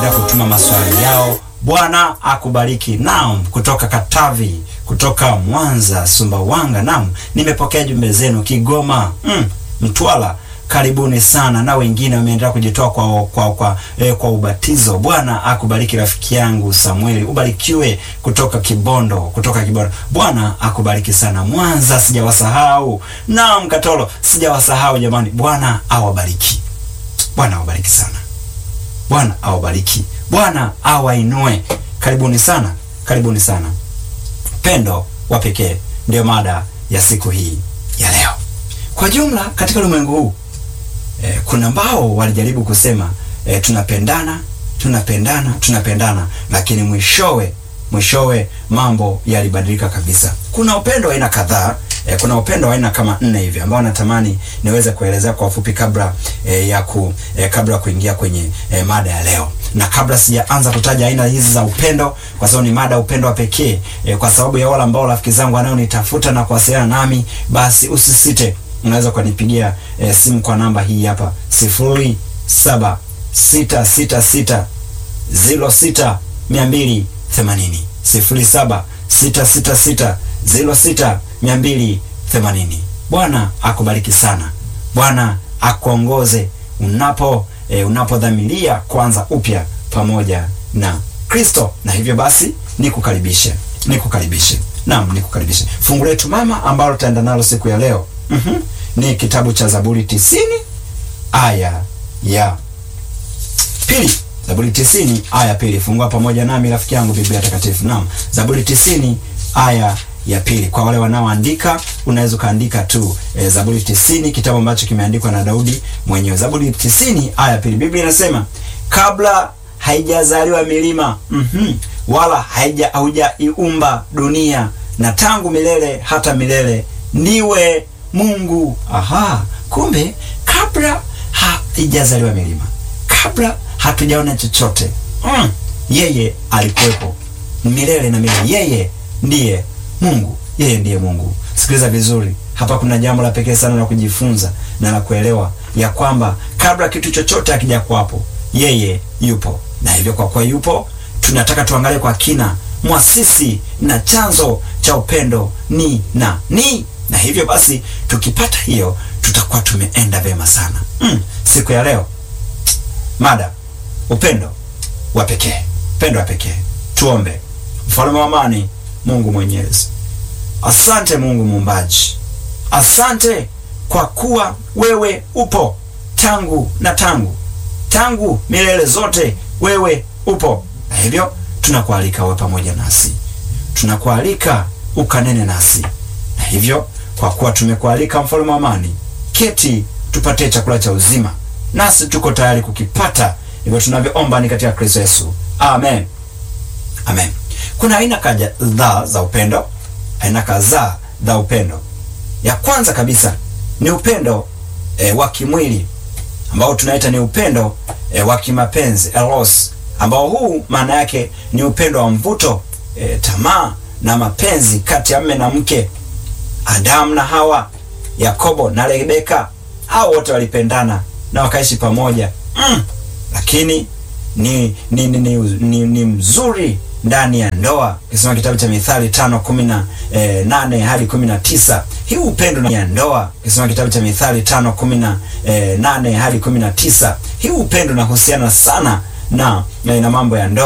kutuma maswali yao. Bwana akubariki. Naam, kutoka Katavi, kutoka Mwanza, Sumbawanga. Naam, nimepokea jumbe zenu Kigoma, mm, Mtwara. Karibuni sana na wengine wameendelea kujitoa kwa kwa kwa, eh, kwa ubatizo. Bwana akubariki rafiki yangu Samueli, ubarikiwe kutoka Kibondo, kutoka Kibondo. Bwana akubariki sana. Mwanza sijawasahau. Naam, Katoro sijawasahau jamani. Bwana awabariki. Bwana awabariki sana. Bwana awabariki. Bwana awainue. Karibuni sana, karibuni sana. Pendo wa pekee ndio mada ya siku hii ya leo. Kwa jumla katika ulimwengu huu eh, kuna ambao walijaribu kusema eh, tunapendana tunapendana tunapendana, lakini mwishowe mwishowe mambo yalibadilika kabisa. Kuna upendo wa aina kadhaa eh, kuna upendo wa aina kama nne hivi ambao natamani niweze kuelezea kwa ufupi kabla eh, ya ku, eh, kabla kuingia kwenye eh, mada ya leo na kabla sijaanza kutaja aina hizi za upendo, kwa sababu ni mada upendo wa pekee eh, kwa sababu ya wale ambao rafiki zangu wanaonitafuta na kuwasiliana nami, basi usisite, unaweza kunipigia eh, simu kwa namba hii hapa sifuri saba sita sita sita ziro sita mia mbili themanini sifuri saba sita sita sita ziro sita mia mbili themanini. Bwana akubariki sana. Bwana akuongoze unapo e, unapodhamiria kwanza upya pamoja na Kristo. Na hivyo basi nikukaribishe, nikukaribishe, naam, nikukaribishe. Fungu letu mama ambalo tutaenda nalo siku ya leo mm -hmm, ni kitabu cha Zaburi tisini aya ya pili. Zaburi tisini aya pili. Fungua pamoja nami rafiki yangu Biblia Takatifu. Naam, Zaburi tisini aya ya pili. Kwa wale wanaoandika unaweza ukaandika tu e, Zaburi tisini, kitabu ambacho kimeandikwa na Daudi mwenyewe. Zaburi tisini aya ya pili, Biblia inasema kabla haijazaliwa milima mm -hmm, wala haija haujaiumba dunia, na tangu milele hata milele ndiwe Mungu. Aha, kumbe kabla haijazaliwa milima, kabla hatujaona chochote mm, yeye alikuwepo milele na milele. Yeye ndiye Mungu, yeye ndiye Mungu. Sikiliza vizuri hapa, kuna jambo la pekee sana la kujifunza na la kuelewa ya kwamba kabla kitu chochote hakija kuwapo, yeye yupo, na hivyo kwa kuwa yupo, tunataka tuangalie kwa kina mwasisi na chanzo cha upendo ni na ni, na hivyo basi tukipata hiyo tutakuwa tumeenda vema sana. Mm, siku ya leo mada upendo wa pekee, upendo wa pekee. Tuombe. Mfalme wa amani, Mungu mwenyezi, asante Mungu muumbaji, asante kwa kuwa wewe upo tangu na tangu tangu milele zote, wewe upo, na hivyo tunakualika uwe pamoja nasi, tunakualika ukanene nasi, na hivyo kwa kuwa tumekualika, mfalme wa amani, keti tupatie chakula cha uzima, nasi tuko tayari kukipata. Hivyo tunavyoomba ni katika Kristo Yesu, amen, amen. Kuna aina kadhaa za upendo, aina kadhaa za upendo. Ya kwanza kabisa ni upendo e, wa kimwili ambao tunaita ni upendo e, wa kimapenzi eros, ambao huu maana yake ni upendo wa mvuto e, tamaa na mapenzi kati ya mme na mke, Adamu na Hawa, Yakobo na Rebeka. Hao wote walipendana na wakaishi pamoja mm, lakini ni ni, ni, ni, ni, ni mzuri ndani ya ndoa. Ukisoma kitabu cha Mithali tano kumi na eh, nane hadi kumi na tisa hii upendo ya ndoa. Ukisoma kitabu cha Mithali tano kumi na eh, nane hadi kumi na tisa hii upendo unahusiana sana na, na mambo ya ndoa.